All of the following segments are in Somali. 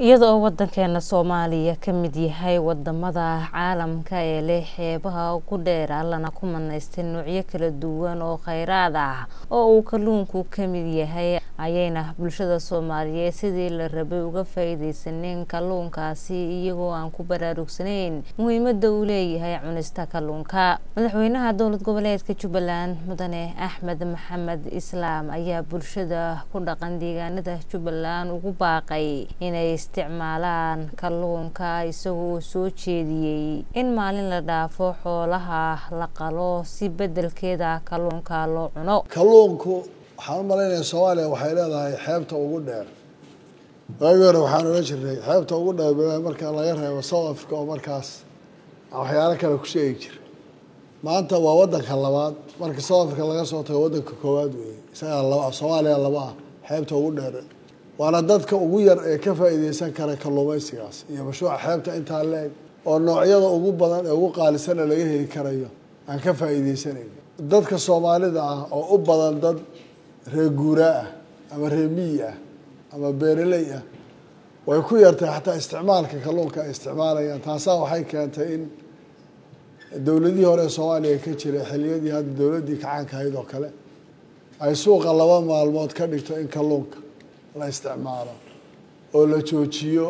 iyada oo wadankeena soomaaliya ka mid yahay wadamada caalamka ee leh xeebaha ugu dheer allana ku manaystay noocyo kala duwan oo kheyraad ah oo uu kalluunku ka mid yahay ayayna bulshada soomaaliyeed sidii la rabay uga faa-iideysaneen kalluunkaasi iyagoo aan ku baraarugsanayn muhiimada uu leeyahay cunista kalluunka madaxweynaha dowlad goboleedka jubbaland mudane axmed maxamed islaam ayaa bulshada ku dhaqan deegaanada jubbaland ugu baaqay inay isticmaalaan kalluunka isagoo uu soo jeediyey in maalin la dhaafo xoolaha la qalo si bedelkeeda kalluunka loo cuno kalluunku waxaan u malaynaya soomaaliya waxay leedahay xeebta ugu dheer waagii hore waxaan ohan jirnay xeebta ugu dheer marka laga reebo south africa oo markaas waxyaalo kale ku sheegi jira maanta waa wadanka labaad marka south africa laga soo tago wadanka koowaad weeye isagaa laba soomaaliya laba ah xeebta ugu dheer waana dadka ugu yar ee ka faa-iideysan kara kalluumeysigaas iyo mashruuca xeebta intaa leeg oo noocyada ugu badan ee ugu qaalisana laga heli karayo aan ka faa-iideysanayn dadka soomaalida ah oo u badan dad reer guuraa ah ama reer miyi ah ama beereley ah way ku yartay xataa isticmaalka kalluunka ay isticmaalayaan taasaa waxay keentay in dowladihii hore ee soomaaliya ka jiray xiliyadii hadda dowladdii kacaanka ahayd oo kale ay suuqa laba maalmood ka dhigto in kalluunka la isticmaalo oo la joojiyo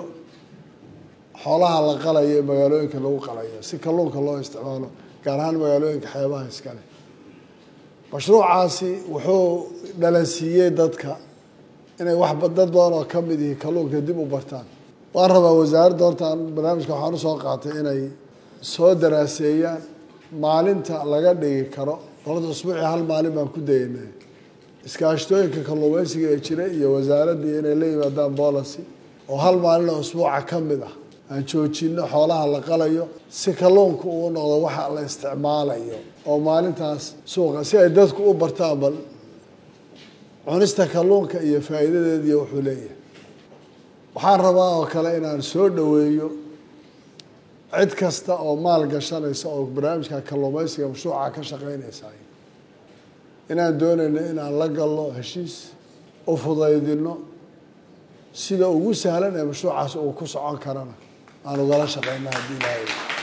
xoolaha la qalayo ee magaalooyinka lagu qalayo si kalluunka loo isticmaalo gaar ahaan magaalooyinka xeebaha iskale mashruucaasi wuxuu dhalansiiyey dadka inay wax dad badan oo ka mid yihi kalluunka dib u bartaan waan rabaa wasaaradda hortaan barnaamijka waxaan usoo qaatay inay soo daraaseeyaan maalinta laga dhigi karo qolada usbuucii hal maalin baan ku daynay iskaashtooyinka kalluumeysiga ee jira iyo wasaaraddii inay la yimaadaan boolicy oo hal maalin oo usbuuca ka mid ah aan joojino xoolaha la qalayo si kalluunka uu noqdo waxa la isticmaalayo oo maalintaas suuqa si ay dadku u bartaan bal cunista kalluunka iyo faa'iidadeediiyo wuxuu leeyahay waxaan rabaa oo kale inaan soo dhoweeyo cid kasta oo maal gashanaysa oo barnaamijka kalluumeysiga mashruuca ka shaqeynaysa inaan doonayno inaan la galno heshiis u fudaydino sida ugu sahlan ee mashruucaas uu ku socon karana aan ugala shaqeyna haddii ilaahay